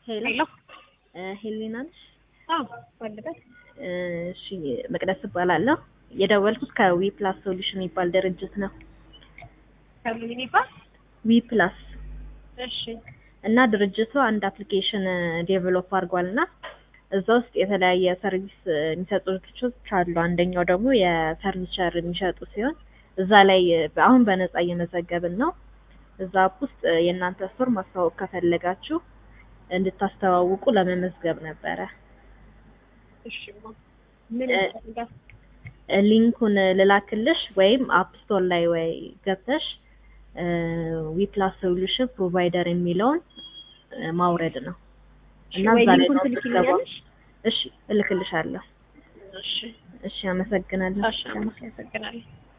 ሄሎ ሄሎ ሄሊና ነሽ? አዎ ባለበት እሺ መቅደስ እባላለሁ። የደወልኩት ከዊ ፕላስ ሶሉሽን የሚባል ድርጅት ነው። ከምን ይባል? ዊ ፕላስ እሺ እና ድርጅቱ አንድ አፕሊኬሽን ዴቨሎፕ አድርጓል እና እዛ ውስጥ የተለያየ ሰርቪስ የሚሰጡ ድርጅቶች አሉ። አንደኛው ደግሞ የፈርኒቸር የሚሸጡ ሲሆን እዛ ላይ አሁን በነፃ እየመዘገብን ነው። እዛ አፕ ውስጥ የእናንተ ስቶር ማስተዋወቅ ከፈለጋችሁ እንድታስተዋውቁ ለመመዝገብ ነበረ። እሺ ማ ምን እ- ይፈልጋል? ሊንኩን ልላክልሽ ወይም አፕ ስቶር ላይ ወይ ገብተሽ ዊ ፕላስ ሶሉሽን ፕሮቫይደር የሚለውን እ፣ ማውረድ ነው እና ወይ እዛ ላይ ሊንኩን ነው የምትገባው። ትልኪልኛለሽ? እሺ እልክልሻለሁ። እሺ እሺ አመሰግናለሁ። እሺ አመሰግናለሁ።